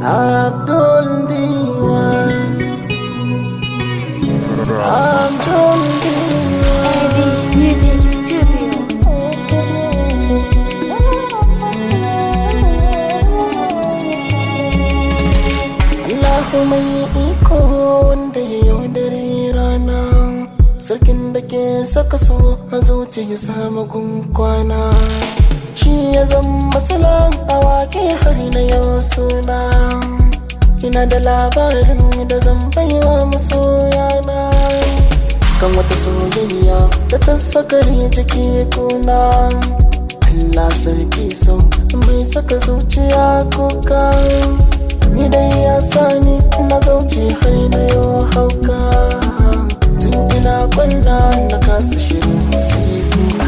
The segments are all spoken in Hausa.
Abdul Diwan Abdul Diwan Music Studio. Allahu mai iko wanda ya yaudare rana Sarkin da ke saka so a zuci ya samu kwana Shi ya zama salam a waƙe har na yau suna Ina da labarin da zan baiwa masoyana Kan wata soyayya da ta sakari jiki kuna Allah sarki so mai saka zuciya kuka Ni dai ya sani na zauce har na yau hauka Tun ina kwalla na kasa shirin sai kuka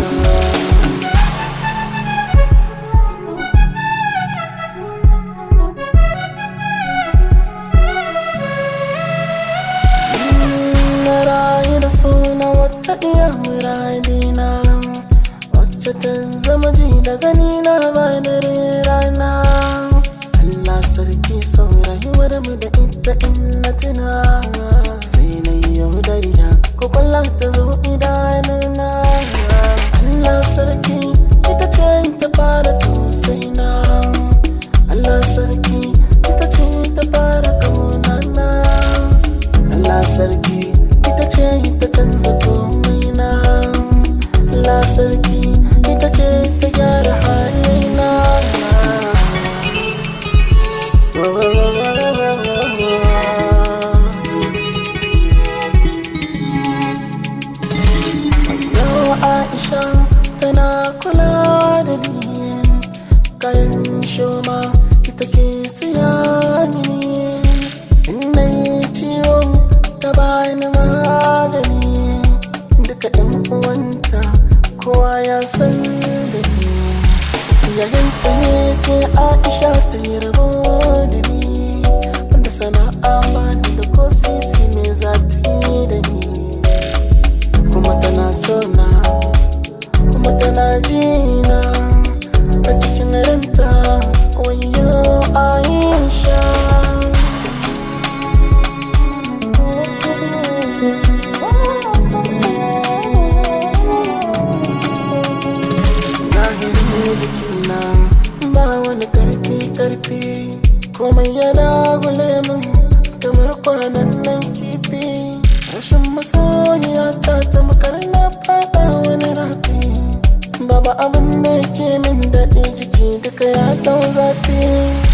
Na rayu da suna wata iya muradina Wacce ta zama ji da gani na ba dare rana Allah sarki son rayuwar mu da ita in na tuna Sai na yi yaudariya ko kwallon ta zo idanuna Allah sarki ita ce ta fara tausaina Allah sarki ita ce ta fara kaunana Allah sarki ita ce ta canza komai na Allah sarki ita ce ta gyara halina Yau Aisha tana kula da ni kayan shoma ita ke siya mini in na yi ciwo ta bani magani duka yan uwanta kowa ya san da ni yayanta ne ce Aisha ta yi rabo da ni wanda sana'a bani da ko sisi me za ta yi da ni kuma tana so na kuma tana jina a cikin ranta wayo aisha lahirin jikina ba wani karfi karfi komai yana gule min kamar kwanan nan kifi rashin masoyiya ta tamkar na fada wani rafi Baba abin da ke min daɗi jiki duka ya dau zafi